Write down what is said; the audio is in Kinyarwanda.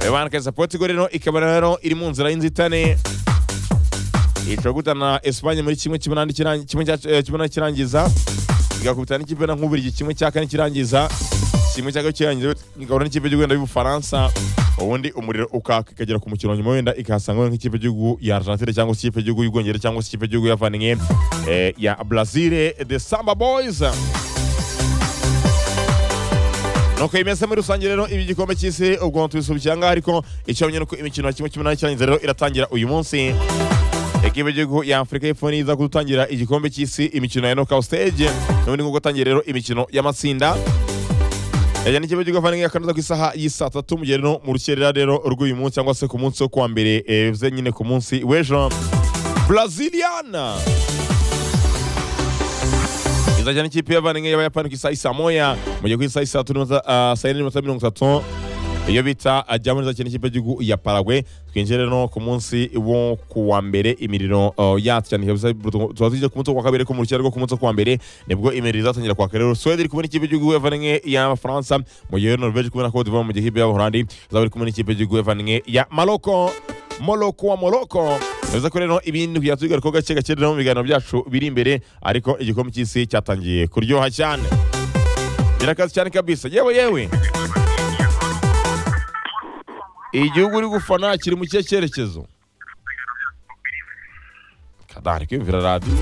bebanakariza portugal ikaba rero iri mu nzira y'inzitane ishobora gutana espanye muri kimwe cy'umunani kirangi- kimwe cya- eh, cy'umunani kirangiza igakubitana n'ikipe na nk'uburigi kimwe cya kane kirangiza kimwe cya gatatu kirangiza igahura n'ikipe y'urwenda y'ubufaransa ubundi umuriro ukaka ikagera ku mukino nyuma wenda ikahasanga nk'ikipe y'igihugu ya argentine cyangwa se ikipe y'igihugu y'ubwongereza cyangwa se ikipe y'igihugu yavaniye eh, ya brazil the samba boys nuko imeze muri rusange rero ibi igikombe cy'isi ubwo tubisubikira ngaho ariko icyo bamenye ni uko imikino ya kimwe cy'umunani kirangiza rero iratangira uyu munsi ekipe y'igihugu ya afurika y'epfo niza kudutangira igikombe cy'isi imikino ya knockout stage n'ubundi nguko utangiye rero imikino y'amatsinda yajya n'ikipe y'igihugu avanye akanoza ku isaha y'isaa tatu mu gihe rero mu rukerera rero rw'uyu munsi cyangwa se ku munsi wo kuwa mbere eh, bivuze nyine ku munsi w'ejo braziliana izajya n'ikipe y'abavandimwe y'abayapani ku isaha isa moya mu gihe ku isaha isa tatu n'iminota ah, saa yine n'iminota mirongo itatu iyo bita ajyamo neza cyane ikipe y'igihugu ya paragwe twinjire no ku munsi wo ku wa mbere imiriro uh, yacu cyane kabisa tuba tujya ku munsi wo ku wa kabiri ariko mu rukera rwo ku munsi wo ku wa mbere nibwo imiriro izatangira kwaka rero swede iri kumwe n'ikipe y'igihugu y'abavandimwe y'abafaransa mu gihe norvege iri kumwe na kodivuwari mu gihe ikipe y'abahorandi izaba iri kumwe n'ikipe y'igihugu y'abavandimwe ya maroko Moloko wa Moloko bivuze ko rero ibintu byatugaruka ko gake gake rero mu biganiro byacu biri imbere ariko igikombe cy'isi cyatangiye kuryoha cyane birakaze cyane kabisa yewe yewe igihugu uri gufana kiri mu kihe cyerekezo kadari kwiyumvira radiyo